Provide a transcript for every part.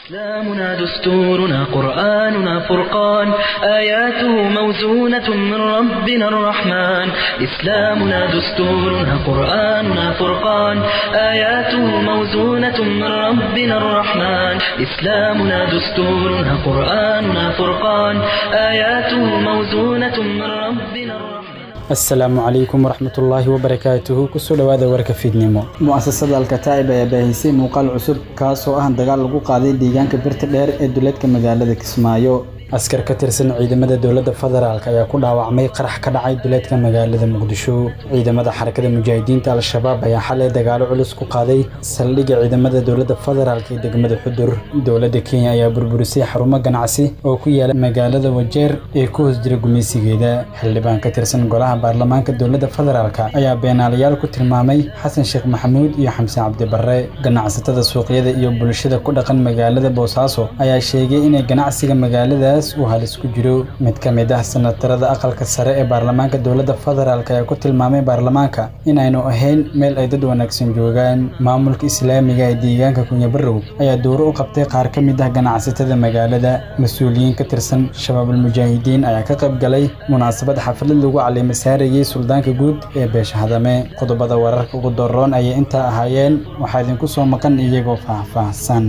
إسلامنا دستورنا قرآننا فرقان آياته موزونة من ربنا الرحمن إسلامنا دستورنا قرآننا فرقان آياته موزونة من ربنا الرحمن إسلامنا دستورنا قرآننا فرقان آياته موزونة من ربنا الرحمن asalaamu calaykum waraxmatullaahi wabarakaatuhu kusoo dhowaada warka fiidnimo mu'asasada alkataa'ib ayaa baahisay muuqaal cusub kaasoo ah dagaal lagu qaaday deegaanka birta dheer ee duleedka magaalada kismaayo askar ka tirsan ciidamada dowladda federaalk ayaa ku dhaawacmay qarax ka dhacay duleedka magaalada muqdisho ciidamada xarakada mujaahidiinta al-shabaab ayaa xalay dagaalo culus ku qaaday saldhigga ciidamada dowladda federaalk ee degmada xudur dowladda kenya ayaa burburisay xarumo ganacsi oo ku yaala magaalada wajeer ee ku hoos jira gumaysigeeda xildhibaan ka tirsan golaha baarlamaanka dowladda federaalk ayaa beenaalayaal ku tilmaamay xasan sheekh maxamuud iyo xamse cabdibarre ganacsatada suuqyada iyo bulshada ku dhaqan magaalada boosaaso ayaa sheegay inay ganacsiga magaaladaas uu halis ku jiro mid ka mid ah sanatarada aqalka sare ee baarlamaanka dowladda federaalk ayaa ku tilmaamay baarlamaanka inaynu ahayn meel ay dad wanaagsan joogaan maamulka islaamiga ee deegaanka kunyabarow ayaa dowro u qabtay qaar ka mid ah ganacsatada magaalada mas-uuliyiin ka tirsan shabaabul mujaahidiin ayaa ka qayb galay munaasabad xaflad lagu caleema saarayay suldaanka guud ee beesha hadame qodobada wararka ugu doroon ayay intaa ahaayeen waxaa idinku soo maqan iyagoo faahfaahsan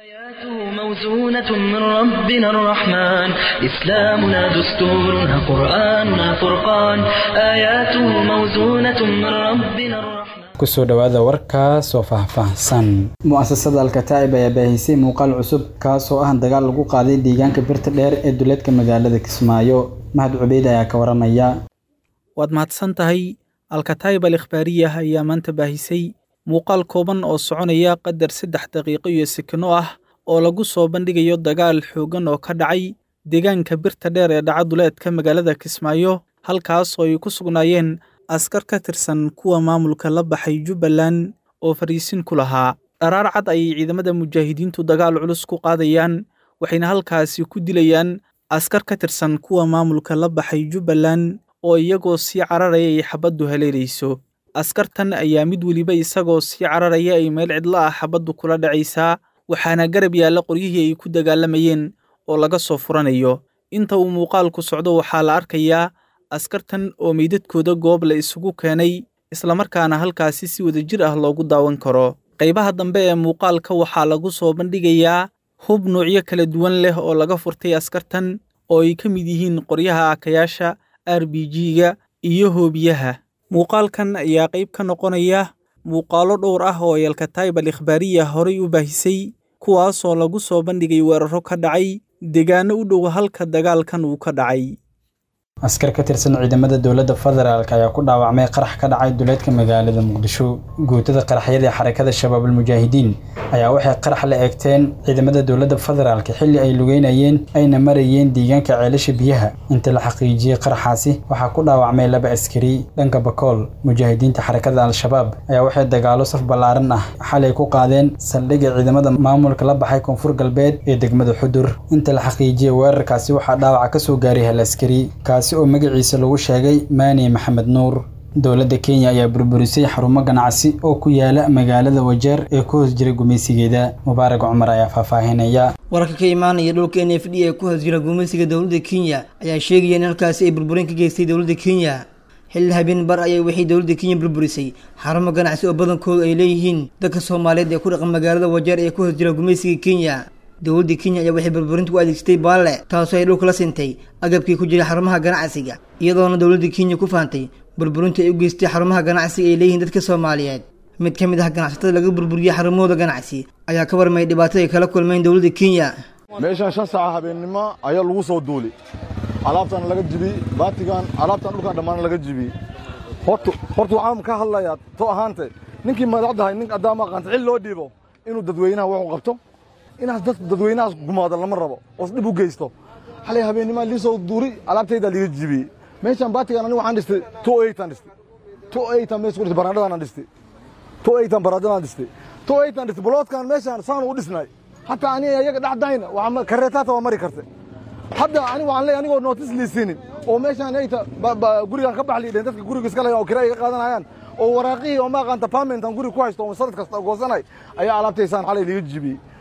موزونة من ربنا الرحمن إسلامنا دستورنا قرآننا فرقان آياته موزونة من ربنا الرحمن kusoo dhowaada warkaas oo faahfaahsan mu'asasada alkataa'ib ayaa baahisay muuqaal cusub kaasoo ah dagaal lagu qaaday deegaanka birta dheer ee duleedka magaalada kismaayo mahad cubeyd ayaa ka waramaya waad mahadsan tahay alkataa'ib al ikhbaariyah ayaa maanta baahisay muuqaal kooban oo soconaya qadar saddex daqiiqo iyo sekino ah oo lagu soo bandhigayo dagaal xooggan oo ka dhacay deegaanka birta dheer ee dhaca duleedka magaalada kismaayo halkaas oo ay ku sugnaayeen askar ka tirsan kuwa maamulka la baxay jubbaland oo fariisin ku lahaa dharaar cad ayay ciidamada mujaahidiintu dagaal culus ku qaadayaan waxayna halkaasi ku dilayaan askar ka tirsan kuwa maamulka la baxay jubbaland oo iyagoo sii cararaya ay xabaddu haleelayso askartan ayaa mid weliba isagoo sii cararaya ay meel cidlo ah xabaddu kula dhacaysaa waxaana garab yaalla qoryihii ay ku dagaalamayeen oo laga soo furanayo inta uu muuqaalku socdo waxaa la arkayaa askartan oo meydadkooda goob la isugu keenay islamarkaana halkaasi si wadajir ah loogu daawan karo qaybaha dambe ee muuqaalka waxaa lagu soo bandhigayaa hub nuucyo kala duwan leh oo laga furtay askartan oo ay ka mid yihiin qoryaha aakayaasha r b g-ga iyo hoobiyaha muuqaalkan ayaa qayb ka noqonaya muuqaalo dhowr ah oo ay alkataayib al ikhbaariya horay u baahisay kuwaasoo lagu soo bandhigay weeraro ka dhacay deegaano u dhow halka dagaalkan uu ka dhacay askar ka tirsan ciidamada dowladda federaalk ayaa ku dhaawacmay qarax ka dhacay duleedka magaalada muqdisho guutada qaraxyada ee xarakada shabaabul mujaahidiin ayaa waxay qarax la eegteen ciidamada dowladda federaalk xilli ay lugeynayeen ayna marayeen deegaanka ceelasha biyaha inta la xaqiijiyey qaraxaasi waxaa ku dhaawacmay laba askari dhanka bakool mujaahidiinta xarakada al-shabaab ayaa waxay dagaalo saf ballaaran ah xalay ku qaadeen saldhigga ciidamada maamulka la baxay koonfur galbeed ee degmada xudur inta la xaqiijiyey weerarkaasi waxaa dhaawaca kasoo gaaray hal askari kaasi oo magaciisa lagu sheegay maani maxamed nuur dowladda kenya ayaa burburisay xarumo ganacsi oo ku yaala magaalada wajeer ee ku hoos jira gumaysigeeda mubaarak cumar ayaa faahfaahinaya wararka ka imaanaya dhulka n f d ee ku hoos jira gumaysiga dowladda kenya ayaa sheegaya in halkaasi ay burburin ka geystay dowladda kenya xilli habeen bar ayay waxay dowladda kenya burburisay xarumo ganacsi oo badankoodu ay leeyihiin dadka soomaaliyeed ee ku dhaqan magaalada wajeer ee ku hoos jira gumaysiga kenya dowladda kenya ayaa waxay burburinta u adeegsatay baalle taasoo ay dhulka la sintay agabkii ku jiray xarumaha ganacsiga iyadoona dowladda kenya ku faantay burburinta ay u geystay xarumaha ganacsiga ay leeyihiin dadka soomaaliyeed mid ka mid ah ganacsatada laga burburiyey xarumahooda ganacsi ayaa ka warmayay dhibaatada ay kala kulmeen dowladda kenya meeshaan shan saaca habeennimo ayaa lagu soo duuli alaabtan laga jibiyey baatigan alaabtan dhulkan dhammaan laga jibiyey horta horta waxaan ka hadlayaa to ahaante ninkii madaxdahay nin addaama aqaanta xil loo dhiibo inuu dadweynaha wuxuu qabto inaas dad dadweynahaas gumaado lama rabo oos dhib u geysto xalay habeennima lii soo duuri alaabtaydaa liga jibiyey meeshaan baatigan aniga waxaan dhistay two eightan dhistay two eightan mees ku dhistay baraandhadaan dhistay two eightan baraandhadaan dhistay two eightan dhistay boloodkan meeshaan saan u dhisnay hataa aniga iyaga dhexdayna waxaa kareetaata waa mari kartay hadda ani waxaan leeyahay anigoo nootis liisinin oo meeshaan ayta gurigaan ka bax liidheen dadka guriga iska leeyan oo kira iga qaadanayaan oo waraaqihii oo ma aqaanta pamentan guriga ku haysto oo sanad kasta goosanay ayaa alaabtaysaan xalay liga jibiyey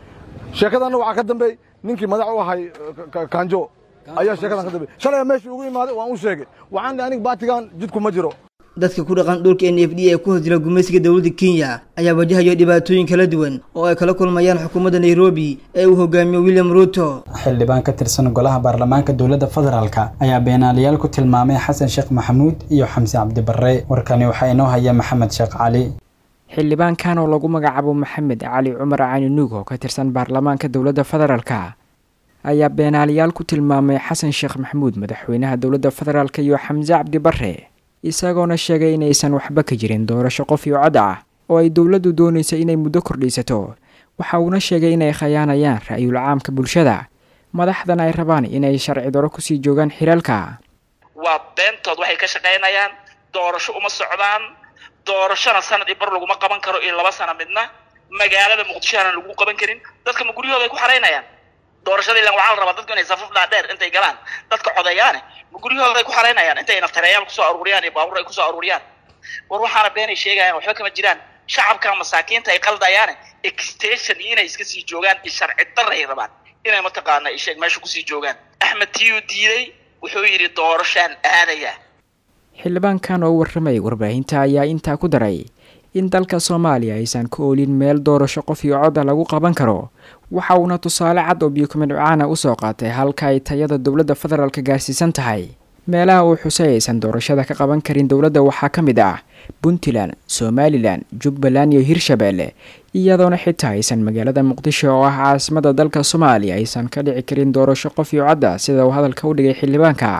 sheekadanna waxaa ka dambeey ninkii madax u ahay kaanjo ayaa sheekadan ka dambeey shalay meeshii ugu imaaday waan u sheegay waxaan dhahay aniga baatigan jidku ma jiro dadka ku dhaqan dhulka n f d ee ku hoos jira gumaysiga dowladda kenya ayaa wajahayo dhibaatooyin kala duwan oo ay kala kulmayaan xukuumadda nairobi ee uu hogaamiyo william ruuto xildhibaan ka tirsan golaha baarlamaanka dowladda federaalka ayaa beenaalayaal ku tilmaamay xasan sheekh maxamuud iyo xamse cabdibarre warkani waxaa inoo haya maxamed sheekh cali xildhibaankan oo lagu magacaabo maxamed cali cumar cani nuug oo ka tirsan baarlamaanka dowladda federaalka ayaa beenaalayaal ku tilmaamay xasan sheekh maxamuud madaxweynaha dowladda federaalk iyo xamse cabdibarre isagoona sheegay inaysan waxba ka jirin doorasho qof iyo cod ah oo ay dowladdu doonaysa inay muddo kordhiisato waxa uuna sheegay inay khayaanayaan ra'yul caamka bulshada madaxdan ay rabaan inay sharci daro kusii joogaan xilaalka waa beentood waxay ka shaqaynayaan doorasho uma socdaan doorashona sanad i bar laguma qaban karo iyo laba sana midna magaalada muqdishohana lagu qaban karin dadka ma guryahooda ay ku xaraynayaan doorashada ilan waxaa la rabaa dadku inay safaf dhaadheer intay galaan dadka codayaane ma guryahooda ay ku xaraynayaan intay naftareeyaal kusoo aruuriyaan iyo baabuur ay kusoo aruuriyaan war waxaana beenay sheegayaan waxba kama jiraan shacabka masaakiinta ay qaldayaane extension iyo inay iska sii joogaan iyo sharci darra ay rabaan inay mataqaana isheeg meesha kusii joogaan axmed tiyu diiday wuxuu yidhi doorashaan aadaya xildhibaankan oo warramayay warbaahinta ayaa intaa ku daray in dalka soomaaliya aysan ka oolin meel doorasho qof iyo codda lagu qaban karo waxa uuna tusaale cad oo biyukumidcaana usoo qaatay halka ay tayada dowladda federaalka gaarsiisan tahay meelaha uu xusay aysan doorashada ka qaban karin dowladda waxaa ka mid ah puntland somalilan jubbaland iyo hirshabeelle iyadoona xitaa aysan magaalada muqdisho oo ah caasimada dalka soomaaliya aysan ka dhici karin doorasho qof iyo codda sida uu hadalka u dhigay xildhibaanka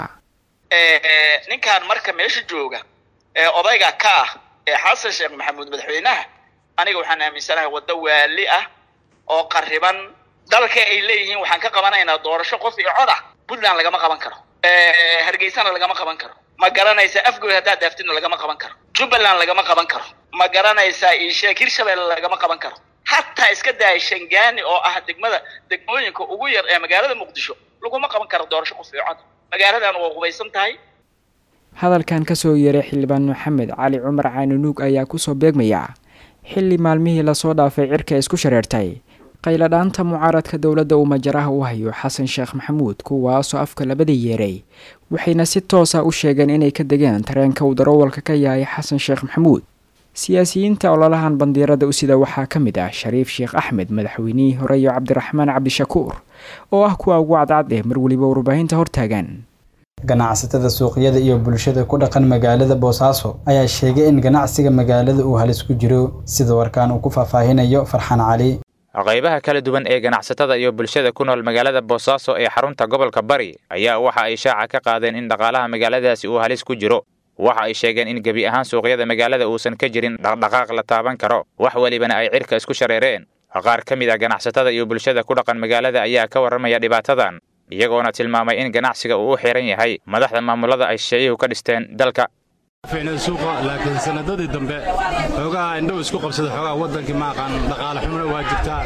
ninkan marka meesha jooga ee odayga ka ah ee xasan sheekh maxamuud madaxweynaha aniga waxaan aaminsanahay waddo waali ah oo qariban dalka ay leeyihiin waxaan ka qabanaynaa doorasho qof iyo cod ah puntland lagama qaban karo hargeysana lagama qaban karo ma garanaysaa afgoy haddaad daaftidna lagama qaban karo jubbaland lagama qaban karo ma garanaysaa iisheeg hirshabelle lagama qaban karo hataa iska daaya shangaani oo ah degmada degmooyinka ugu yar ee magaalada muqdisho laguma qaban karo doorasho qof iyo cod magaaladan waa qubaysan tahay hadalkan kasoo yeeray xildhibaan maxamed cali cumar caaninuug ayaa kusoo beegmaya xilli maalmihii lasoo dhaafay cirka isku shareertay qayladhaanta mucaaradka dowladda uu majaraha u hayo xasan sheekh maxamuud kuwaasoo afka labada yeeray waxayna si toosa u sheegeen inay ka degeen tareenka uu darawalka ka yahay xasan sheekh maxamuud siyaasiyiinta ololahan bandiirada u sida waxaa ka mid ah shariif sheekh axmed madaxweynihii hore iyo cabdiraxmaan cabdishakuur oo ah kuwa ugu cadcad ee mar weliba warbaahinta hortaagan ganacsatada suuqyada iyo bulshada ku dhaqan magaalada boosaaso ayaa sheegay in ganacsiga magaalada uu halis ku jiro sida warkaan uu ku faahfaahinayo farxaan cali qaybaha kala duwan ee ganacsatada iyo bulshada ku nool magaalada boosaaso ee xarunta gobolka bari ayaa waxa ay shaaca ka qaadeen in dhaqaalaha magaaladaasi uu halis ku jiro waxa ay sheegeen in gebi ahaan suuqyada magaalada uusan ka jirin dhaqdhaqaaq la taaban karo wax welibana ay cirka isku shareereen qaar ka mid a ganacsatada iyo bulshada ku dhaqan magaalada ayaa ka warramaya dhibaatadan iyagoona tilmaamay in ganacsiga uu u xiran yahay madaxda maamulada ay shisheeyuhu ka dhisteen dalka fiicnay suuqa laakiin sanadadii dambe xoogaha indhow isku qabsada xoogaha waddankii ma aqaan dhaqaale xumuna waa jirtaa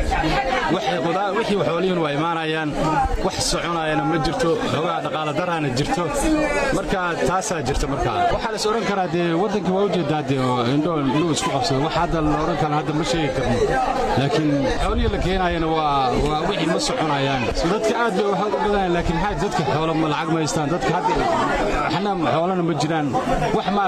wixii xoolihiin waa imaanayaan wax soconayana ma jirto xoogaha dhaqaale daraana jirto marka taasaa jirta markaa waxaa la is odhan karaa dee waddankii waa ujeedaa dee indhow indhow isku qabsada wax hadda la odhan kara hadda ma sheegi karno laakiin xoolihii la keenayana waa waa wixii ma soconayaan dadka aad bay wax u badanayaan laakiin maxaa dadka xoolo ma lacag ma haystaan dadka hadda waxna xoolana ma jiraan wax ma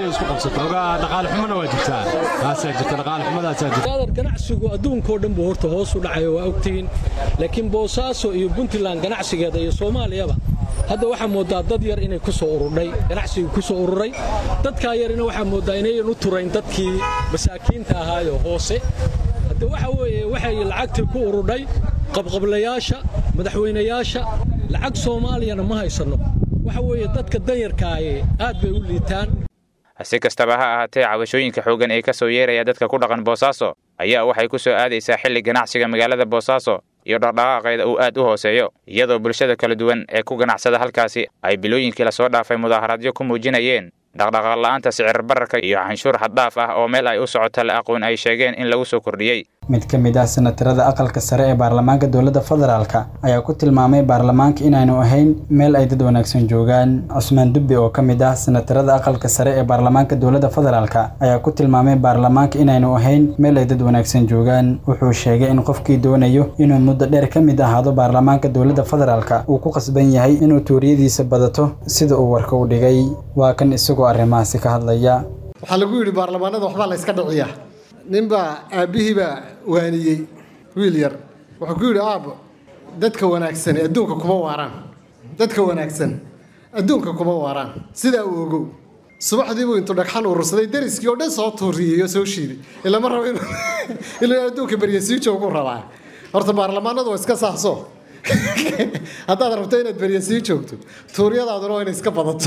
ganacsigu adduunkao dhan buu horta hoos u dhacayo waa ogtihiin laakiin boosaaso iyo puntland ganacsigeeda iyo soomaaliyaba hadda waxaa moodaa dad yar inay ku soo ururdhay ganacsigii ku soo ururay dadkaa yarina waxaa moodaa inayan u turayn dadkii masaakiinta ahaayo hoose hadde waxa weeye waxay lacagtii ku ururdhay qabqablayaasha madaxweynayaasha lacag soomaaliyana ma haysanno waxa weeye dadka danyarkaaye aad bay u liitaan si kastaba ha ahaatee cabashooyinka xooggan ee ka soo yeeraya dadka ku dhaqan boosaaso ayaa waxay ku soo aadaysaa xilli ganacsiga magaalada boosaaso iyo dhaqdhaqaaqeeda uu aad u hooseeyo iyadoo bulshada kala duwan ee ku ganacsada halkaasi ay bilooyinkii lasoo dhaafay mudaaharaadyo ku muujinayeen dhaqdhaqaaq la'aanta sicir bararka iyo canshuur xaddhaaf ah oo meel ay u socota la aqoon ay sheegeen in lagu soo kordhiyey mid ka mid ah senatarada aqalka sare ee baarlamaanka dowladda federaalk ayaa ku tilmaamay baarlamaanka inaanu ahayn meel ay dad wanaagsan joogaan cusmaan dubbe oo ka mid ah senatarada aqalka sare ee baarlamaanka dowladda federaalk ayaa ku tilmaamay baarlamaanka inaanu ahayn meel ay dad wanaagsan joogaan wuxuu sheegay in qofkii doonayo inuu muddo dheer ka mid ahaado baarlamaanka dowladda federaalk uu ku qasban yahay inuu tuuriyadiisa badato sida uu warka u dhigay waa kan isagoo arrimahaasi ka hadlaya waxaa lagu yidhi baarlamaanada waxbaa la yska dhiciyaa ninbaa aabbihiibaa waaniyey wiil yar wuxuu ku yidhi aabbo dadka wanaagsan adduunka kuma waaraan dadka wanaagsan adduunka kuma waaraan sidaa uu ogow subaxdiibuu intuu dhagxan urursaday dariskii oo dhan soo tuuriyey oo soo shiiday ilama rabo inuu adduunka beryasii joogu rabaa horta baarlamaanadu waa iska saahso haddaad rabto inaad beryasii joogto tuuryadaaduna waa inay iska badato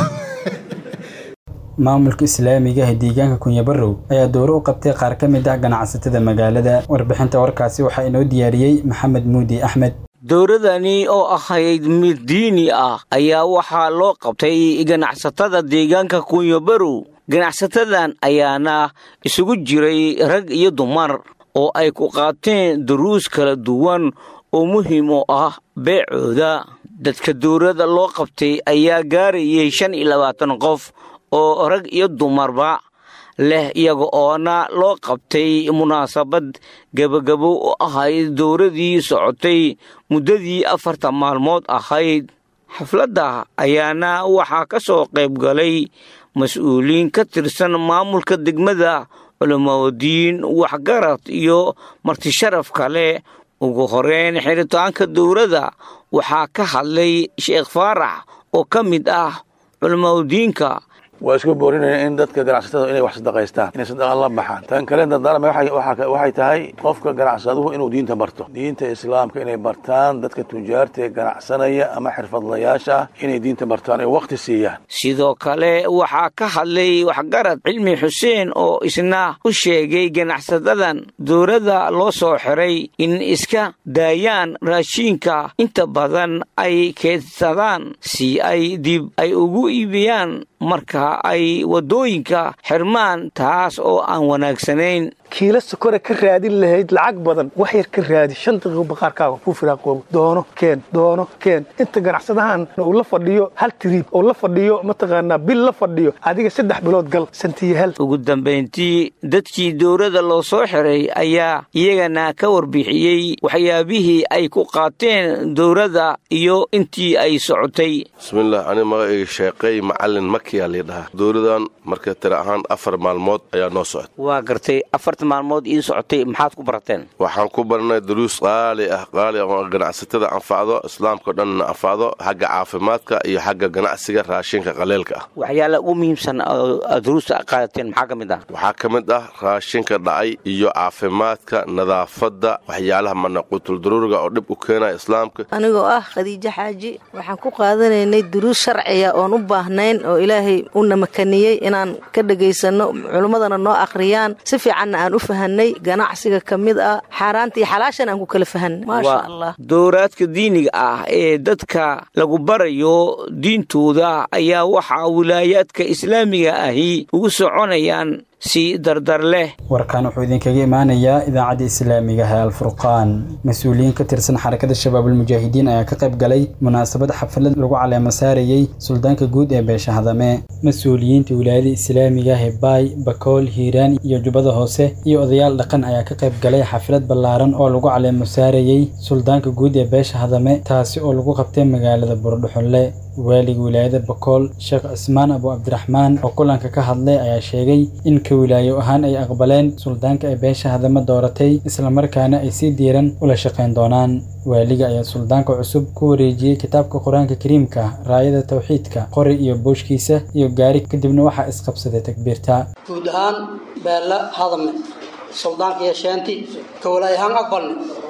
maamulka islaamiga ee deegaanka kunyabarow ayaa dowro u qabtay qaar ka mid ah ganacsatada magaalada warbixinta warkaasi waxaa inoo diyaariyey maxamed muudi axmed dowladani oo ahayd mid diini ah ayaa waxaa loo qabtay ganacsatada deegaanka kunyabarow ganacsatadan ayaana isugu jiray rag iyo dumar oo ay ku qaateen duruus kala duwan oo muhiim u ah beecooda dadka dowladda loo qabtay ayaa gaarayay shan iyo labaatan qof oo rag iyo dumarba leh iyaga oona loo qabtay munaasabad gebagabo u ahayd dowladii socotay muddadii afarta maalmood ahayd xafladda ayaana waxaa ka soo qayb galay mas-uuliin ka tirsan maamulka degmada culamadiin waxgarad iyo martisharaf kale ugu horeyn xiritaanka dowladda waxaa ka hadlay sheekh faarax oo ka mid ah culamadiinka waa isku boorinaya in dadka ganacsatada inay wax sadaqaystaan inay sadaqa la baxaan tan kale dardaarma waxay tahay qofka ganacsaduhu inuu diinta barto diinta islaamka inay bartaan dadka tujaarta ee ganacsanaya ama xirfadlayaasha ah inay diinta bartaan ee waqti siiyaan sidoo kale waxaa ka hadlay waxgarad cilmi xuseen oo isna u sheegay ganacsadadan dowladda loo soo xiray in iska daayaan raashiinka inta badan ay keedsadaan si ay dib ay ugu iibiyaan marka ay waddooyinka xirmaan taas oo aan wanaagsanayn kiila sokore ka raadin lahayd lacag badan wax yar ka raadi shan daqiiqo baqaarkaaga ku firaaqoobo doono keen doono keen inta ganacsadahan uu la fadhiyo hal tiriib oo la fadhiyo mataqaanaa bil la fadhiyo adiga saddex bilood gal santiyo hal ugu dambayntii dadkii dowladda loo soo xiray ayaa iyagana ka warbixiyey waxyaabihii ay ku qaateen dowladda iyo intii ay socotay bismillaah ani magacayga sheeqay macalin makiyaa liidhahaa dowladan marka tira ahaan afar maalmood ayaa noo socota waa gartay afarta maalmood ii socotay maxaad ku barateen waxaan ku baranay duruus qaali ah qaali oo ganacsatada anfacdo islaamkao dhanna anfacdo xagga caafimaadka iyo xagga ganacsiga raashinka qaleelka ah waxyaala ugu muhiimsan oo duruusta qaadateen maxaa ka mid ah waxaa ka mid ah raashinka dhacay iyo caafimaadka nadaafadda waxyaalaha manaquutuldaruuriga oo dhib u keenaya islaamka anigoo ah khadiijo xaaji waxaan ku qaadanaynay duruus sharciya oon u baahnayn oo ilaahay una makaniyey inaan ka dhagaysano culimmadana noo akhriyaan si fiicanna aan u fahanay ganacsiga ka mid ah xaaraanta iyo xalaashan aan ku kala fahanay maasha allah dowraadka diiniga ah ee dadka lagu barayo diintooda ayaa waxaa wilaayaadka islaamiga ahi ugu soconayaan si dardar leh warkan wuxuu idinkaga imaanayaa idaacadda islaamiga ee alfurqaan mas-uuliyiin ka tirsan xarakada shabaabulmujaahidiin ayaa ka qayb galay munaasabad xaflad lagu caleemo saarayey suldaanka guud ee beesha hadame mas-uuliyiinta wilaayada islaamiga ee baay bakool hiiraan iyo jubbada hoose iyo odayaal dhaqan ayaa ka qayb galay xaflad ballaaran oo lagu caleemo saarayey suldaanka guud ee beesha hadame taasi oo lagu qabtay magaalada buurdhuxunle waaliga wilaayada bakool sheekh cismaan abu cabdiraxmaan oo kulanka ka hadlay ayaa sheegay in ka wilaayo ahaan ay aqbaleen suldaanka ay beesha hadame dooratay islamarkaana ay si diiran ula shaqayn doonaan waaliga ayaa suldaanka cusub ku wareejiyey kitaabka qur-aanka kariimka raayada tawxiidka qori iyo booshkiisa iyo gaari kadibna waxaa isqabsaday takbiirta guud ahaan beella hadame suldaanka iyo sheenti ka walaayo ahaan aqbalni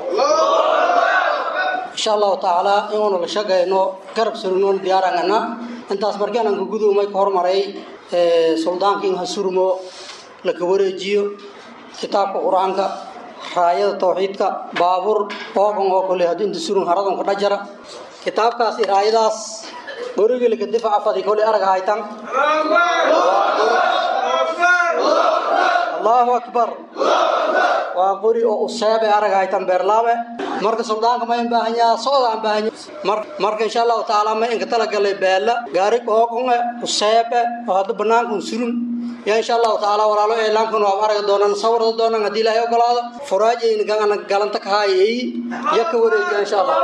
insha allahu tacaala inuunu la shaqayno garab surnoon diyaarangana intaas markaan ka gudoomay ka hormaray suldaanka in ha surmo laka wareejiyo kitaabka qur-aanka raayada tawxiidka baabuur oogan oo kale haddii inta surun haradan ka dhajara kitaabkaasi raayadaas borigilka difaca fadi kole arag haytan allahu akbar waa qori oo useebe aragaytan beerlaabe marka suldaanka ma baahanyaa socda aan baahanya marka insha allahu tacaala ma inka talagalay beela gaari qooqonge useebe oo hadda banaankan surun yaa insha allahu tacaala walaalo eelaankan waa aragi doonaan sawirda doonaan haddii ilaahay ogolaado furaajayna galanta kahaayay ya ka wareejiya insha allah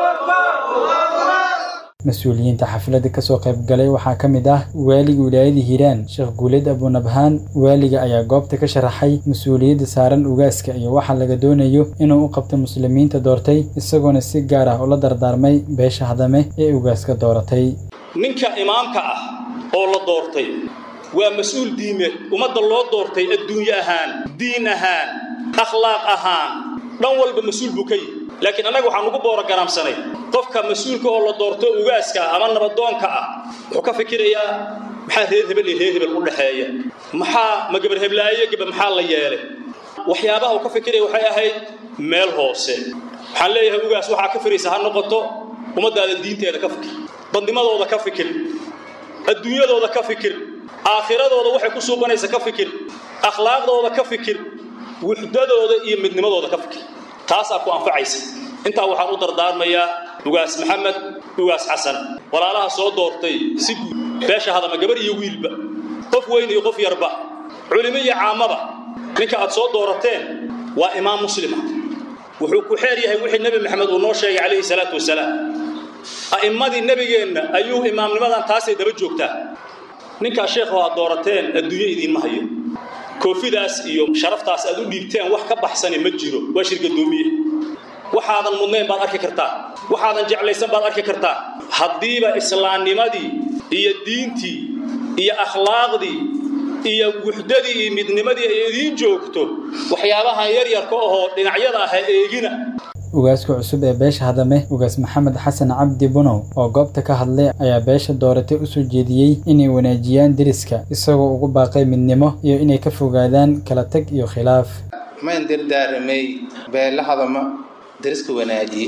mas-uuliyiinta xafladda kasoo qayb galay waxaa ka mid ah waaliga wilaayada hiiraan sheekh guuleed abunabhaan waaliga ayaa goobta ka sharaxay mas-uuliyadda saaran ugaaska iyo waxa laga doonayo inuu u qabto muslimiinta doortay isagoona si gaar ah ula dardaarmay beesha hadame ee ugaaska dooratay ninka imaamka ah oo la doortay waa mas-uul diimeed ummadda loo doortay adduunye ahaan diin ahaan akhlaaq ahaan dhan walba mas-uul buu ka yihi laakiin annaga waxaan ugu boorogaraamsanay qofka mas-uulka oo la doorto ugaaska ama nabadoonka ah wuxuu ka fikirayaa maxaa reer hebel iyo reer hebel u dhexeeya maxaa ma gabar heblaaye gaba maxaa la yeelay waxyaabaha uu ka fikiraya waxay ahayd meel hoose waxaan leeyahay ugaas waxaa ka firaysa ha noqoto ummaddaada diinteeda ka fikir badnimadooda ka fikir adduunyadooda ka fikir aakhiradooda waxay ku suuqanaysa ka fikir akhlaaqdooda ka fikir wuxdadooda iyo midnimadooda ka fikir taasaa ku anfacaysa intaa waxaan u dardaarmayaa ugaas maxamed ugaas xasan walaalaha soo doortay si guud beesha hadama gabar iyo wiilba qof weyn iyo qof yarba culimo iyo caamaba ninka aad soo doorateen waa imaam muslima wuxuu ku xeer yahay wixii nebi maxamed uu noo sheegay calayhi salaatu wasalaam a'immadii nebigeenna ayuu imaamnimadan taasay daba joogtaa ninkaa sheekhu aad doorateen adduunyo idiinma hayo koofidaas iyo sharaftaas aad u dhiibteen wax ka baxsani ma jiro waa shirgadoomiye waxaadan mudnayn baad arki kartaa waxaadan jeclaysan baad arki kartaa haddiiba islaamnimadii iyo diintii iyo akhlaaqdii iyo wuxdadii iyo midnimadii ay idiin joogto waxyaabahan yaryarka ahoo dhinacyada ah ha eegina ugaaska cusub ee beesha hadame ugaas maxamed xasan cabdi bunow oo goobta ka hadlay ayaa beesha dooratay u soo jeediyey inay wanaajiyaan deriska isagoo ugu baaqay midnimo iyo inay ka fogaadaan kala tag iyo khilaaf mayn dardaaramay beela hadama deriska wanaajiye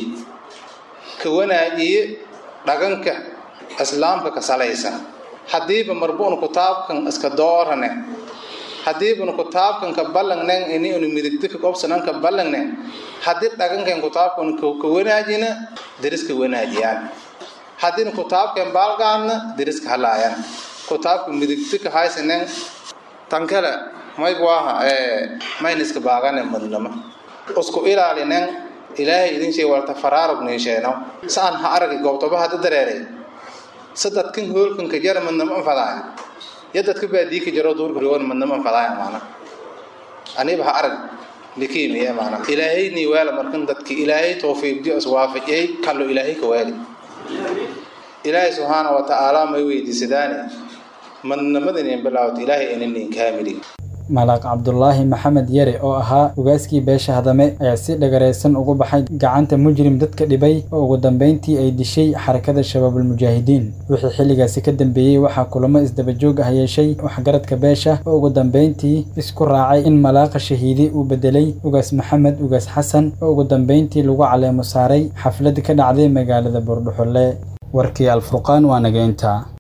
ka wanaajiye dhaganka islaamka ka salaysan haddiiba marbuun kutaabkan iska doorane haddiibanu kutaabkan ka ballangnen ini unu midigto ka qobsanan ka ballangne haddii dhagankan kutaabkan ka wanaajina deriska wanaajiyaan haddiina kutaabkan baalgaadna deriska halaayan kutaabka midigto ka haysanen tan kale maygu aha mayniska baagane madnama isku ilaalinen ilaahay idin shee walta faraarug niisheeno saan ha aragi goobtoba hadda dareeray sadadkan hoolkan ka jara madnama anfadaaya yadadka baadii ka jaro duurka rogan madnama anfadaaya maana aniba ha arag likiimiye maana ilaahayni waala markan dadki ilaahay tawfiiqdiyo iswaafajiyay kallo ilaahay ka waali ilaahay subxaana wa tacaala may weydiisadaane madnamadinin bilaawta ilaahay inanin kaamilin malaaq cabdulaahi maxamed yare oo ahaa ugaaskii beesha hadame ayaa si dhagaraysan ugu baxay gacanta mujrim dadka dhibay oo ugu dambeyntii ay dishay xarakada shabaabulmujaahidiin wixii xilligaasi ka dambeeyey waxaa kulamo isdabajoog ah yeeshay waxgaradka beesha oo ugu dambeyntii isku raacay in malaaqa shahiidi uu bedelay ugaas maxamed ugaas xasan oo ugu dambeyntii lagu caleemo saaray xaflad ka dhacday magaalada buurdhuxulle warkii alfurqaan waa nageynta